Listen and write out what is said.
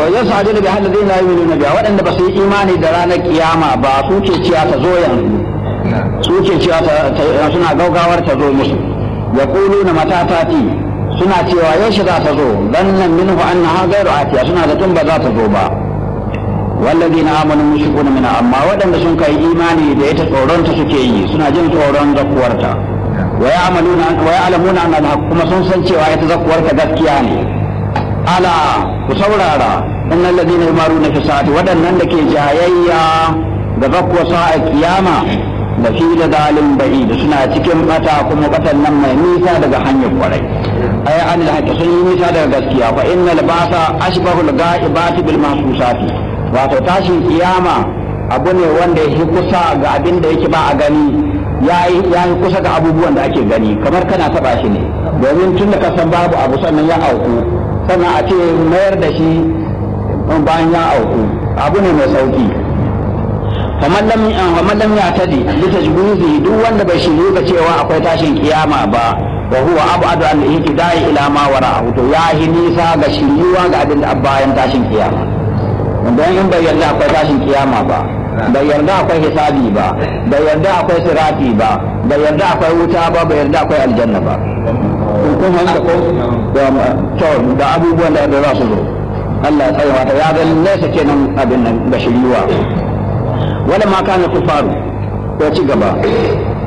yas'adu bi alladhina la yu'minuna biha waɗanda ba su yi imani da ranar kiyama ba su ke ciya ta zo yanzu su ke ciya ta suna gaugawar ta zo musu yaquluna mata tati suna cewa yaushe za ta zo dannan minhu annaha ghayru atiya suna da tun ba za ta zo ba والذين آمنوا مشركون منها أما ودن سن كاي إيماني da ita tsoron ta suke yi suna jin tsoron zakkuwarta wa ya'maluna wa ya'lamuna anna kuma sun san cewa ita zakkuwarta gaskiya ne ala ku saurara innal ladina yumaruna fi sa'ati wadannan da ke jayayya da zakkuwa sa'a kiyama da fi da dalin ba'i da suna cikin bata kuma batan nan mai nisa daga hanyar kwarai ay an da sun yi nisa daga gaskiya fa innal basa ashbahu al-ghaibati bil mahsusati wato tashin kiyama abu ne wanda ya kusa ga abin da yake ba a gani ya yi kusa ga abubuwan da ake gani kamar kana taba shi ne domin tun da ka san babu abu sannan ya auku sannan a ce mayar da shi bayan ya auku abu ne mai sauki kamar lam ya tadi bisa juzi duk wanda bai shiru ga cewa akwai tashin kiyama ba wa huwa abadu an ihtidai ila ma wara'ahu to ya hi nisa ga shiryuwa ga abin da bayan tashin kiyama don in bai yarda akwai tashin kiyama ba bai yarda akwai hisabi ba bai yarda akwai sirati ba bai yarda akwai wuta ba bai yarda akwai aljanna ba kun hanta ko to da abubuwan da za su zo Allah ya tsaye wata ya ga nesa kenan abin nan da shiriwa wala ma kana kufaru ko ci gaba